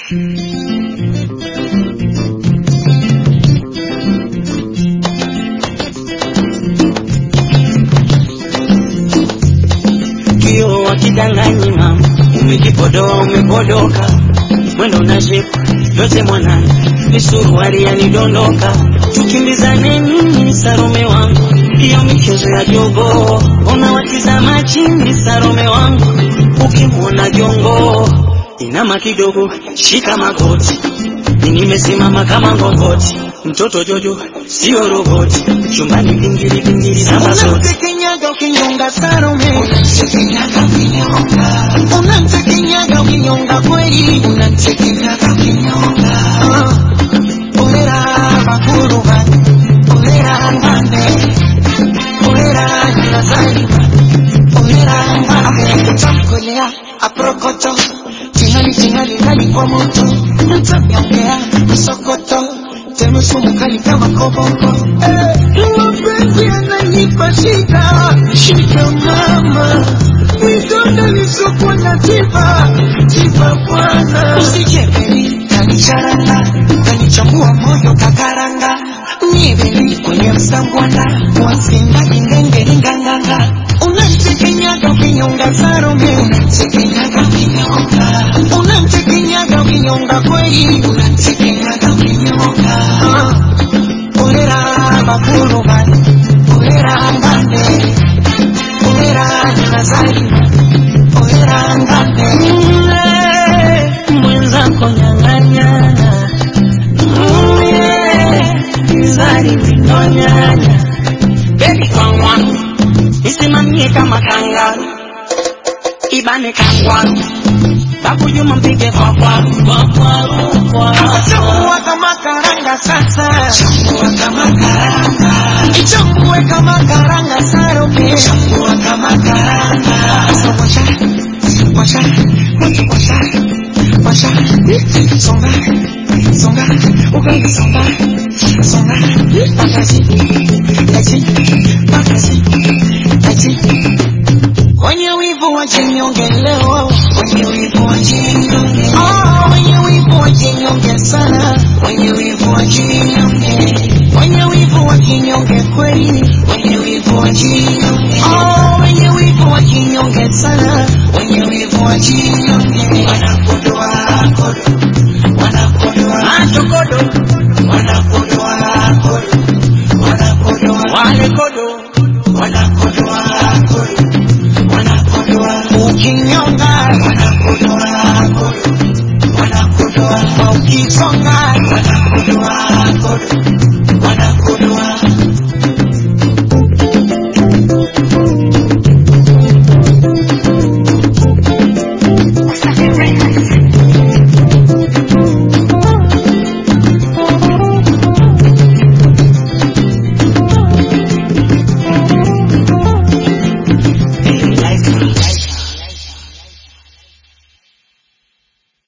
kio wakidanganyi mama, umejipodoa umepodoka, mwendo na shepu yote mwanani, ni suruali yanidondoka, tukimbizane nini Sarome wangu, hiyo michezo ya jogo, unawatizama chini Sarome wangu, ukimwona jongo inama kidogo, shika magoti, nimesimama kama ngongoti, mtoto Jojo sio roboti, chumbani vingiri vingiri zamba zote Unamtekenyaga ukinyonga Salome, unamtekenyaga ukinyonga, unamtekenyaga ukinyonga kweli, unamtekenyaga ukinyonga. Ah, Olera bakuru bane, olera ngane, olera nazaliwa, olera ngane, chakolea aprokoto, tingali tingali ndani kwa moto, mtanyongea msokoto, teme sumu kali kama koboko. Eh, mapenzi yananipa shida, shida mama, vidonda lisokuwa na tiba, tiba bwana. Usijepeli kanicharanga, kanichambua moyo kakaranga, niveli kwenye msangwana, wasinga ingenge inganganga, unamtekenyaga ukinyonga Salome, unamtekenyaga ukinyonga, unamtekenyaga ukinyonga kweli, unamtekenyaga ukinyonga. Ah. Olera bakuru bane, olera ngane, olera nazaliwa, olera ngane. Mle, mwenzako nyang'anyana Mle, zari vinonyanya Baby kwangwa Isimamie kama kangaru Ibane kangwaru Babu Juma mpige kwa kwaru Kwa kwaru, kwa Chambua kama karanga sasa, chambua kama karanga, ichambue kama karanga Salome, chambua kama karanga. Sasa washa, washa, washa, washa, washa, songa, songa, ugali songa, songa, pakazi, kazi, pakazi, kazi. Kwenye wivu wa jinyonge leo, kwenye wivu